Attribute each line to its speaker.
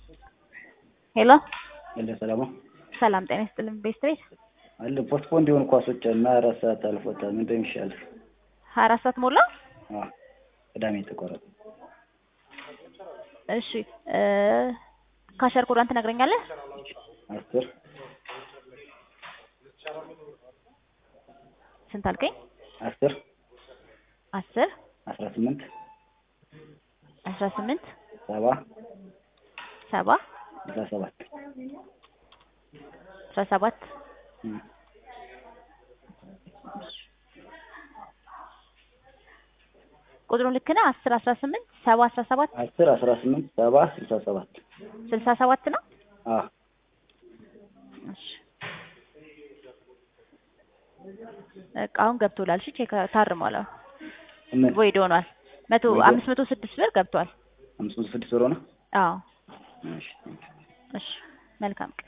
Speaker 1: ሄሎ
Speaker 2: እንደ ሰላም ነው
Speaker 1: ሰላም ጤና ይስጥልን። ቤስት ቤት
Speaker 2: አለ ፖስትፖንድ የሆኑ ኳሶች እና አራት ሰዓት አልፎታል። ምን እንደሚሻል
Speaker 1: ሀያ አራት ሰዓት ሞላ።
Speaker 2: አዎ ቅዳሜ የተቆረጠ
Speaker 1: እሺ እ ካሸር ኮዳን ትነግረኛለህ?
Speaker 2: አስር
Speaker 1: ስንት አልከኝ?
Speaker 2: አስር
Speaker 1: አስር
Speaker 2: አስራ ስምንት
Speaker 1: አስራ ስምንት
Speaker 2: ሰባ
Speaker 1: ሰባ
Speaker 2: አስራ ሰባት
Speaker 1: አስራ ሰባት
Speaker 2: እም።
Speaker 1: ቁጥሩን ልክ ነህ። አስር አስራ ስምንት ሰባ አስራ ሰባት
Speaker 2: አስር አስራ ስምንት ሰባ ስልሳ ሰባት
Speaker 1: ስልሳ ሰባት ነው።
Speaker 2: አዎ
Speaker 1: እሺ በቃ አሁን ገብቶላል። እሺ ቼክ ታርሟል። አሁን
Speaker 2: ምን
Speaker 1: ቮይድ ሆኗል። መቶ
Speaker 2: ቮይድ
Speaker 1: አምስት መቶ ስድስት ብር ገብቷል።
Speaker 2: አምስት መቶ ስድስት ብር ሆነ
Speaker 1: አዎ
Speaker 2: እሺ
Speaker 1: እሺ መልካም ቀን